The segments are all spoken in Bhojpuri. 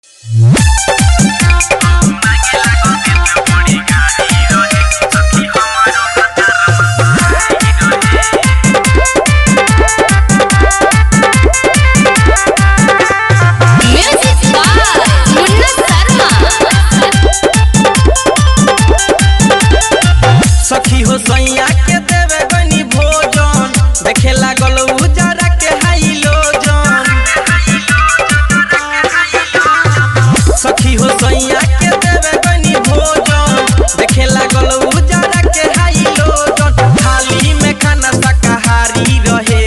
Music by Munna Sharma. सखी हो सैया के देवे बनी भोजन देखे लागल उजरा के हाइलोजन सखी हो सैया के देवे बनी भोजन देखे लागल उजरा के हाइलोजन थाली में खाना शाकाहारी रहे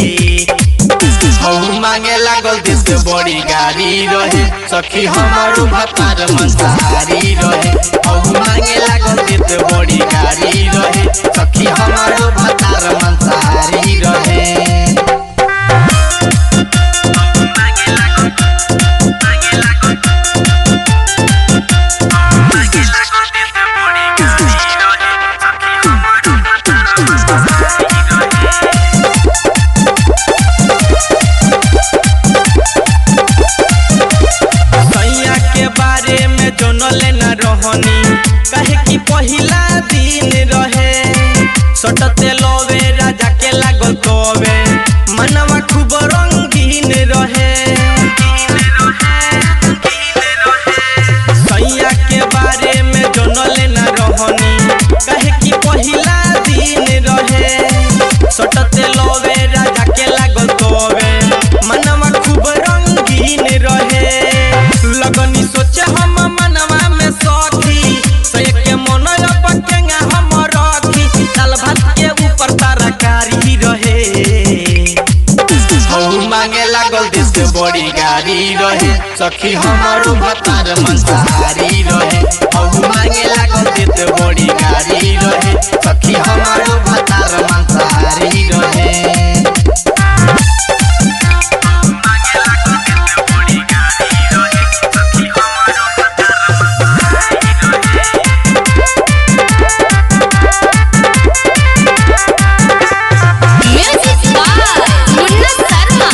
हऊ मांगे लागल देश के बड़ी गाड़ी रहे सखी हमारो भतार मंसाहारी रहे हऊ मांगे लागल देश के बड़ी गाड़ी रहे सखी हमारो भतार मंसाहारी रहे सैया के बारे में जनले न रहनी कहे कि पहिला दिन रहे सटते लवे राजा के लागल तवे मनवा खूब रंगीन रहे सैया के बारे में जनले न रहनी कहे कि पहिला दिन रहे सटते लवे राजा के लागल तवे मनवा खूब रंगीन रहे लगनी सोचे हम मनवा में सखी से के मन पकेंगा हम रखी दाल भात के ऊपर तरकारी रहे हऊ मांगे लागल देश के बड़ी गाड़ी रहे सखी हमारो भतार मंसाहारी रहे हऊ मांगे लागल देश के बड़ी गाड़ी रहे सखी हमारो भतार मंसाहारी रहे Music by Munna Sharma.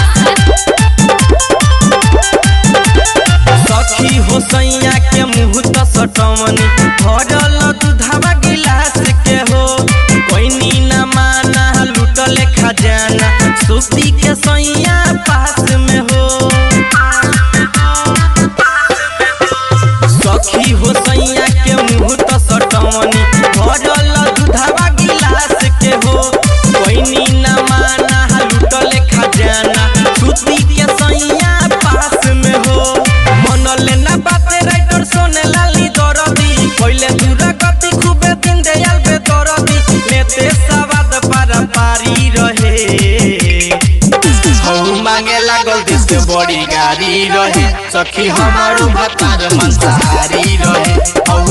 सखी हो सैया के मुँह त सटवनी भरल दूधवा गिलास के हो कोई न माना लूटले खजाना सुस्ती के सैया पास में हो सखी हो सैया के मुँह त सटवनी भरल दूधवा गिलास के हो कोई न माना लूटले खजाना सुस्ती के सैया पास में हो मनले ना बाते राइटर सोने लाली दरदी पहिले दूरा गति खूबे दिन दयाल बे दरदी लेते सवाद पारा पारी रहे हऊ मांगे लागल देश के बड़ी गाड़ी रहे सखी हमारो भतार मंसाहारी रहे हऊ